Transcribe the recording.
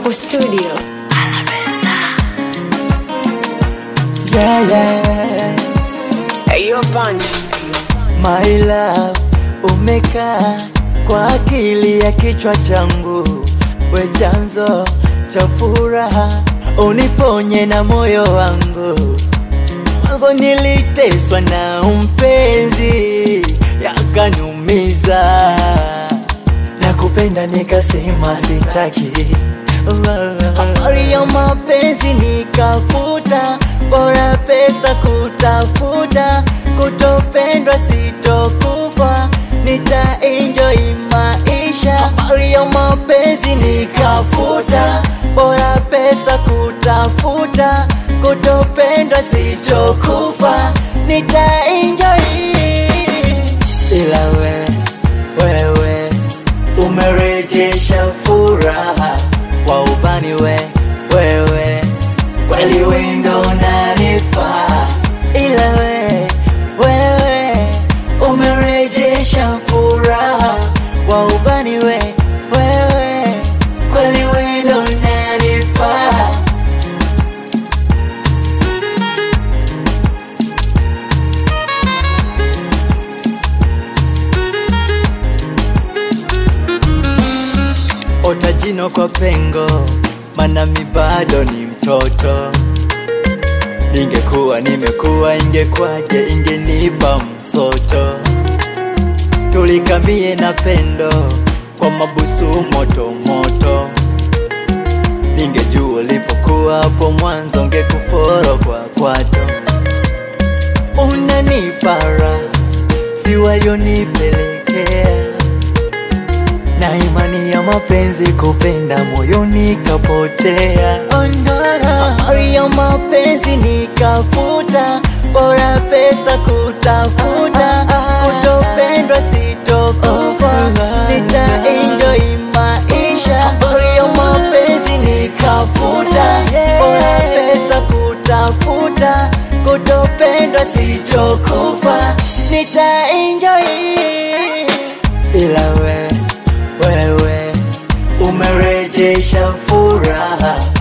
Hapo studio. Yeah, yeah. Hey, yo, punch. My love, umekaa kwa akili ya kichwa changu, we chanzo cha furaha, uniponye na moyo wangu. Mwanzo niliteswa na mpenzi, yakaniumiza, na kupenda nikasema sitaki. Habari ya mapenzi nikafuta, bora pesa kutafuta, kutopendwa sitokufa, nita enjoy maisha. Habari ya mapenzi nikafuta, bora pesa kutafuta, kutopendwa sitokufa, nita enjoy. Ila we, wewe umerejesha furaha wa ubani we, wewe kweli wendo unanifaa, ila we, wewe umerejesha furaha wa ubani we, wewe kweli wendo unanifaa. ota jino kwa pengo, mana mi bado ni mtoto. Ningekuwa nimekuwa, ingekwaje? Ingenipa msoto, tulikamie na pendo kwa mabusu moto moto. Ningejua ulipokuwa hapo mwanzo, ngekuforo kwa kwato. Unanipara si walionipelekea na imani ya mapenzi kupenda moyoni kapotea. Oh, no, no. Habari ya mapenzi nikafuta, bora pesa kutafuta, kutopendwa sitokufa, nita enjoy maisha. Habari ya mapenzi nikafuta, bora pesa kutafuta, kutopendwa sitokufa, nita enjoy ila we wewe umerejesha furaha